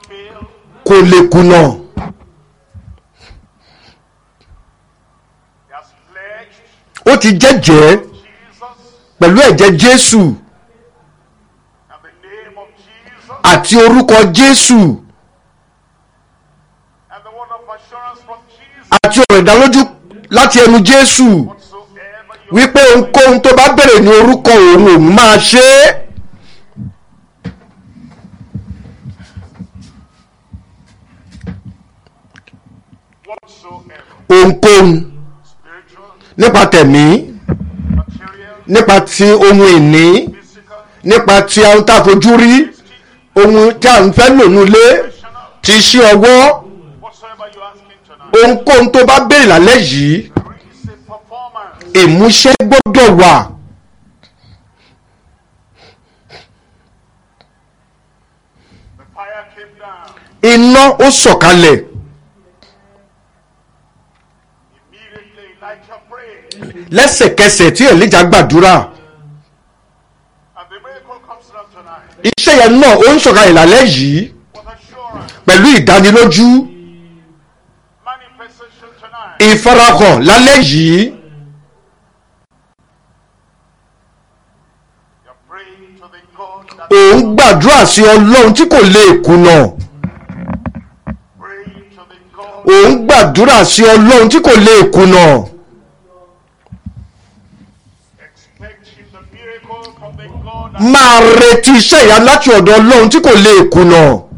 fail. kò lè kùnà He has pledged ó ti jẹ́jẹ́ Jesus pẹ̀lú ẹ̀jẹ̀ jésù and the name of Jesus àti orúkọ jésù and the word of assurance from Jesus. àti ọ̀rọ̀ ìdálójú láti ẹnu jésù Whatsoever you wípé ohunkóhun tó bá bèrè ní orúkọ òun òun máa ṣe é whatsoever ohunkóhun spiritual, nípa tẹ̀mí material, nípa ti ohun ìní physical, nípa ti ohun tá a fojú rí ohun tí a ń fẹ́ lò nílé professional, ti iṣẹ́ ọwọ́ whatsoever you asking tonight. ohunkóhun tó bá bèrè lálẹ́ yìí There is a performance. ìmúṣẹ gbọ́dọ̀ wà The fire came down. iná ó sọ̀kalẹ̀ Immediately Elijah prayed. lẹ́sẹ̀kẹsẹ̀ tí èlíjà gbàdúrà And the miracle comes down tonight. iṣẹ́ yẹn náà ó ń sọ̀kalẹ̀ lálẹ́ yìí With assurance. pẹ̀lú ìdánilójú Manifestation tonight. ìfarahàn lálẹ́ yìí You're praying to the God that òun gbàdúrà sí ọlọ́run tí kò lè kùnà praying to the God òun gbàdúrà sí ọlọ́run tí kò lè kùnà expecting the miracle from the God that máa retí iṣẹ́ ìyá láti ọ̀dọ̀ ọlọ́run tí kò lè kùnà